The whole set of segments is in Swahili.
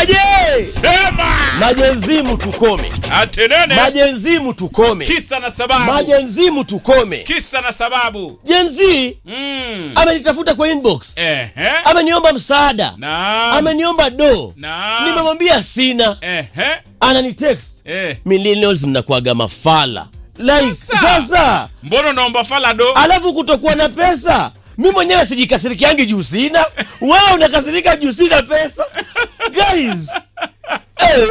Nasemaje? Sema Majenzimu tukome, atenene, majenzimu tukome, kisa na sababu, majenzimu tukome. kisa na sababu. Jenzi Mm. amenitafuta kwa inbox, Ehe. ameniomba msaada, Naam. ameniomba do, Naam. nimemwambia sina, Ehe. ananitext Eh. millennials mnakuaga mafala like Sasa. sasa, Mbona unaomba falado? alafu kutokuwa na pesa mi mwenyewe sijikasirikiangi juu sina wewe unakasirika juu sina pesa guys eh.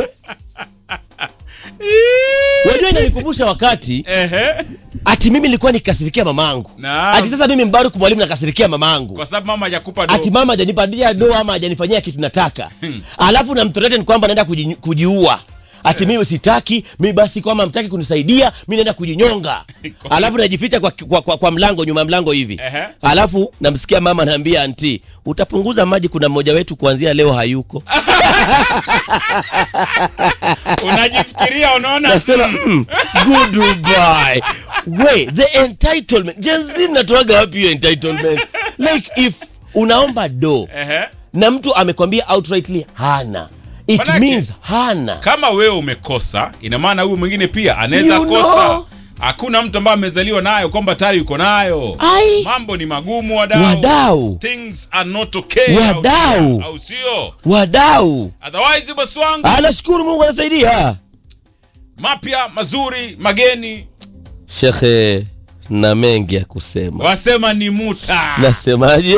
wajua inanikumbusha wakati Ehe. ati mimi nilikuwa nikasirikia mamangu Naam. ati sasa mimi mbaruku mwalimu nakasirikia mamangu Kwa sababu mama hajakupa do. ati mama hajanipatia do ama hajanifanyia kitu nataka alafu namthreaten kwamba naenda kuji, kujiua ati mimi sitaki mi basi kwama mtaki kunisaidia mi naenda kujinyonga alafu najificha kwa, kwa, kwa, kwa mlango nyuma ya mlango hivi Ehe. alafu namsikia mama naambia anti utapunguza maji kuna mmoja wetu kuanzia leo hayuko Unajifikiria unaona? nasema mm, goodbye wait the entitlement jenzi natoaga wapi hiyo entitlement like if unaomba do Ehe. na mtu amekwambia outrightly hana it Manake- means hana Kama wewe umekosa, ina maana huyu mwingine pia anaweza You kosa. know. Hakuna mtu ambaye amezaliwa nayo kwamba tayari yuko nayo. Ai. Mambo ni magumu wadau. wadau Things are not okay. Wadau. Au sio? wadau Otherwise boss wangu anashukuru mungu anasaidia mapya mazuri mageni shekhe na mengi ya kusema wasema ni muta. nasemaje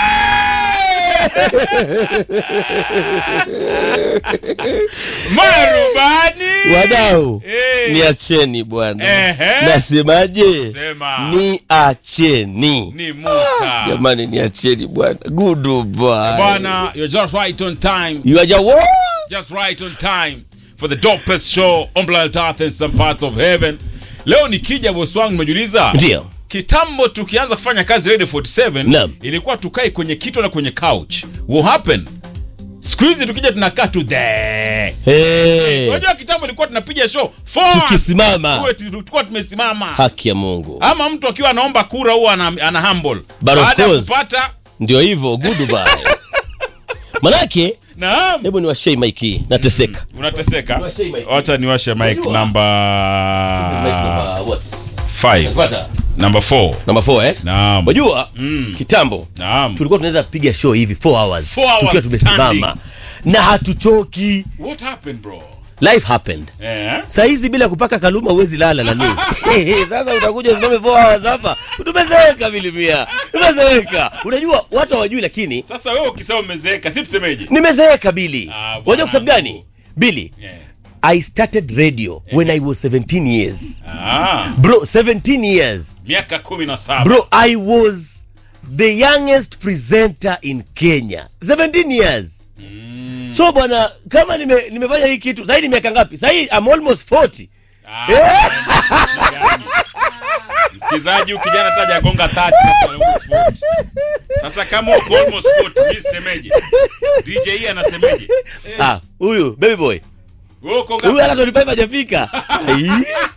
Marubani. wadau Eh. niacheni bwana Ehe. nasemaje Sema. niacheni Ni muta. jamani niacheni bwana goodbye Bwana, you're just right on time. you are just what? Just right on time for the dopest show on planet Earth and some parts of heaven. Leo nikija boss wangu nimejiuliza. ndio Kitambo tukianza kufanya kazi Radio 47 Naam. ilikuwa tukae kwenye kito na kwenye couch. What happened? Siku hizi tukija tunakaa tu there. hey. Unajua kitambo ilikuwa tunapiga show forward. Tukisimama. Tuwe- tulikuwa tumesimama. haki ya mungu Ama mtu akiwa anaomba kura huwa ana, ana humble. But of Baada ya course. kupata ndio hivyo goodbye manake naam. hebu niwashei maiki nateseka Unateseka. Niwashe mic. Wacha niwashe mic Unajua? number Number what? 5. Napata? Number 4. Number four, eh? Naam. wajua Mm. kitambo Naam. tulikuwa tunaweza piga show hivi 4 hours Four hours tukiwa tumesimama standing. na hatuchoki What happened bro? life happened Eh? saa hizi bila kupaka kaluma huwezi lala nani sasa utakuja usimame 4 hours hapa tumezeeka vilimia tumezeeka unajua watu hawajui lakini Sasa wewe ukisema umezeeka, si tusemeje? nimezeeka bili Ah, bwana. unajua kwa sababu gani bili Yeah. i started radio when i was 17 years Ah, bro 17 years miaka 17. bro i was the youngest presenter in kenya 17 years so bwana kama nime, nimefanya hii kitu sahii ni miaka ngapi sahii i'm almost 40 Ah, yani. Msikizaji huyu kijana taja gonga 30 na almost 40. Sasa kama uko almost 40, mimi semeje? DJ hii anasemeje? ah huyu baby boy Wewe uko huyu ngapi? hata 25 hajafika Ai.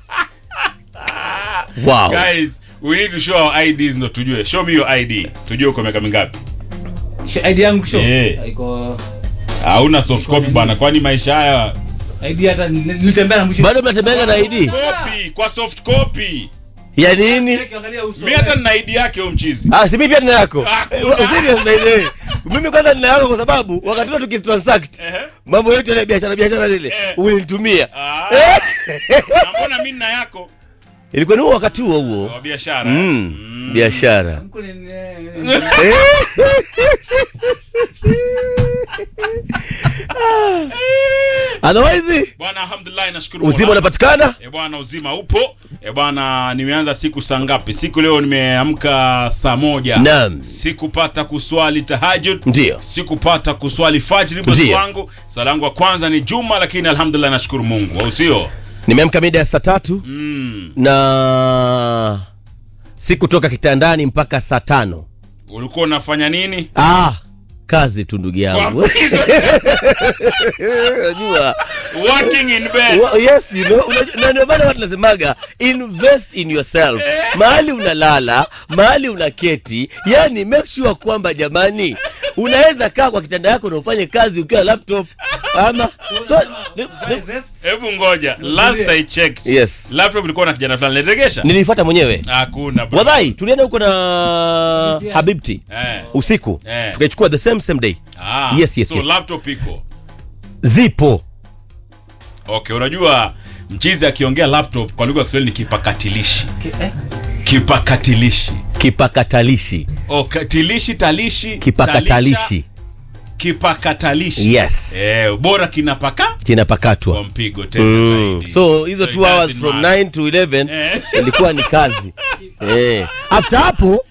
wow Guys, we need to show our IDs ndo tujue. Show me your ID. Tujue uko miaka mingapi. ID yangu show. Eh. Iko Hauna soft copy bana, kwani maisha haya ID hata nilitembea na mwisho. bado mnatembeanga na id copy kwa soft copy. ya nini Angalia uso. Mimi hata nina ID yake huyo mchizi. ah si mimi pia nina yako Ah, Eh, kuna. serious by the way mimi kwanza nina yako kwa sababu wakati ule tukitransact Ehe. mambo yetu ya biashara biashara zile Eh. ulinitumia Ah. Eh. Na mbona mimi nina yako ilikuwa ni huo wakati huo huo wa biashara? Mm, biashara Mko ni- otherwise Bwana alhamdulillah nashukuru. uzima Mola. unapatikana E bwana, uzima upo. E bwana, nimeanza siku saa ngapi? Siku leo nimeamka saa moja. Naam. Sikupata kuswali tahajud. Ndio. Sikupata kuswali fajri bosi Ndio. wangu. Sala yangu ya kwanza ni Juma, lakini alhamdulillah nashukuru Mungu. Au sio? nimeamka mida ya saa tatu Mm. na sikutoka kitandani mpaka saa tano Ulikuwa unafanya nini? ah kazi tu ndugu yangu unajua Working in bed. Wa- yes you know unajua- na ndio maana watu nasemaga invest in yourself mahali unalala mahali unaketi yani make sure kwamba jamani unaweza kaa kwa kitanda yako na ufanye kazi ukiwa laptop ama so ni- ni- Vest. hebu ngoja last i checked Yes. laptop ilikuwa na kijana fulani niregesha nilifuata mwenyewe hakuna bro. wadhai tulienda huko na Yes, habibti eh. usiku Eh. tukaichukua the same same day ah, Yes, yes, so yes. laptop iko zipo okay unajua mchizi akiongea laptop kwa lugha ya kiswahili ni kipakatilishi Ki- eh? kipakatilishi kipakatalishi oh, katilishi talishi kipakatalishi talisha, kipakatalishi yes eh, bora kinapaka kwa kinapakatwa mpigo tena Mm. zaidi. so hizo it 2 hours doesn't from matter. 9 to 11 Eh. ilikuwa ni kazi eh. after hapo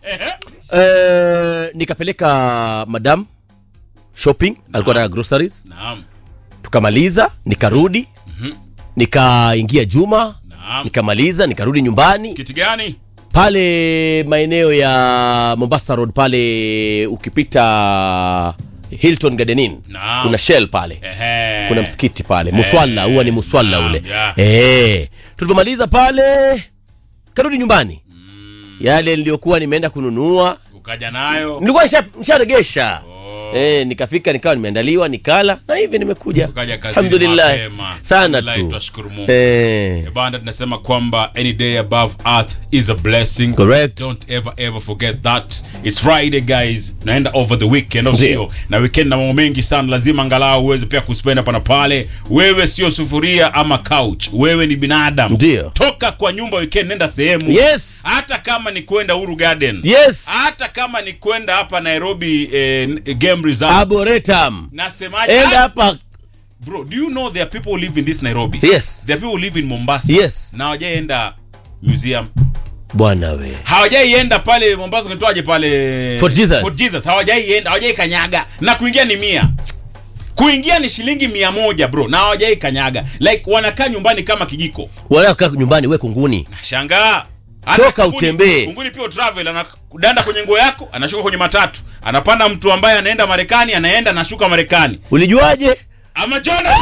eh, nikapeleka madam shopping alikuwa na groceries naam tukamaliza nikarudi nikaingia juma naam nikamaliza nikarudi nyumbani kiti gani pale maeneo ya mombasa road pale ukipita hilton gardenin Naam. kuna shell pale Ehe. kuna msikiti pale muswalla huwa ni muswalla naam, ule yeah. eh tulivyomaliza pale karudi nyumbani yale niliyokuwa nimeenda kununua ukaja nayo nilikuwa nisha- nisharegesha Oh. eh, nikafika nikawa nimeandaliwa nikala na hivi nimekuja Ukaja kazini alhamdulillah mapema. sana Alhamdulillah, tu twashukuru Mungu. eh, banda tunasema kwamba any day above earth is a blessing Correct. don't ever ever forget that it's friday guys naenda over the weekend au Ndio. sio na weekend na mambo mengi sana lazima angalau uweze pia kuspenda pana pale wewe sio sufuria ama couch wewe ni binadamu Ndio. toka kwa nyumba weekend nenda sehemu yes hata kama ni kwenda Uhuru Garden yes hata kama ni kwenda hapa Nairobi eh, game reserve arboretum nasemaje enda Ah, hapa bro do you know there are people who live in this Nairobi yes there are people who live in Mombasa Yes. na hawajaenda museum bwana we hawajaienda pale Mombasa kunitoaje pale Fort Jesus. Fort Jesus hawajaienda hawajai kanyaga na kuingia ni mia kuingia ni shilingi mia moja bro na hawajai kanyaga like wanakaa nyumbani kama kijiko wanakaa nyumbani we kunguni nashangaa Toka utembee. Kunguni pia travel anadanda kwenye nguo yako anashuka kwenye matatu anapanda mtu ambaye anaenda Marekani anaenda anashuka Marekani ulijuaje ama Jonas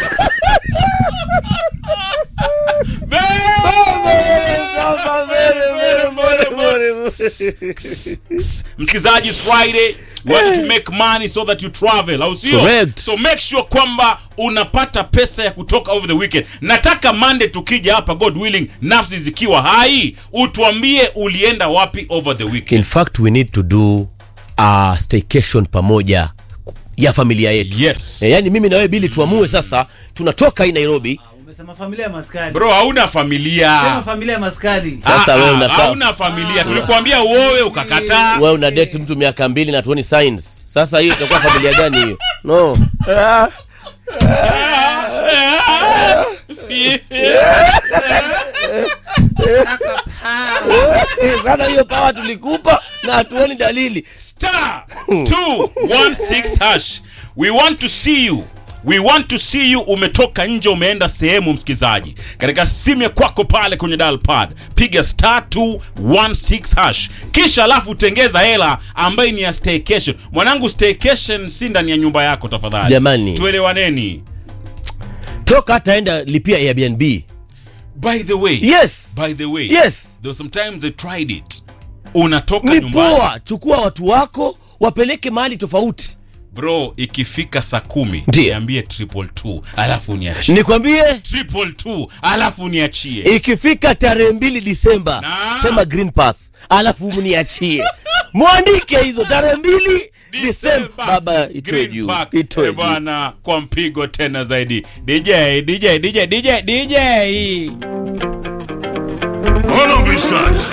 msikilizaji it's friday we want to make money so that you travel au sio Correct. so make sure kwamba unapata pesa ya kutoka over the weekend nataka monday tukija hapa god willing nafsi zikiwa hai utuambie ulienda wapi over the weekend in fact we need to do a staycation pamoja ya familia yetu yes e, yani mimi na wewe bili tuamue sasa tunatoka hii nairobi Umesema familia ya maskani. bro hauna familia Sema familia ya maskani. Sasa Ah, wewe ah, unakaa- hauna familia tulikuambia uowe ukakataa wewe una date mtu miaka mbili na tuoni signs sasa hiyo itakuwa familia gani hiyo no Ah, sasa hiyo pawa tulikupa na hatuoni dalili star 216 hash we want to see you we want to see you umetoka nje umeenda sehemu msikizaji katika simu ya kwako pale kwenye dial pad piga star 216 hash kisha alafu tengeza hela ambayo ni ya staycation mwanangu staycation si ndani ya nyumba yako tafadhali Jamani. tuelewaneni toka hata enda lipia airbnb by the way yes by the way yes though sometimes they tried it unatoka ni nyumbani poa chukua watu wako wapeleke mahali tofauti bro ikifika saa kumi Ndiyo. niambie triple two alafu niachie nikwambie triple two alafu niachie ikifika tarehe mbili disemba Na? sema green path alafu mniachie mwandike hizo tarehe mbili disemba baba itoe Green juu Park. itoe Eh, juu bwana kwa mpigo tena zaidi dj dj dj dj dj Hold on, Biscuit.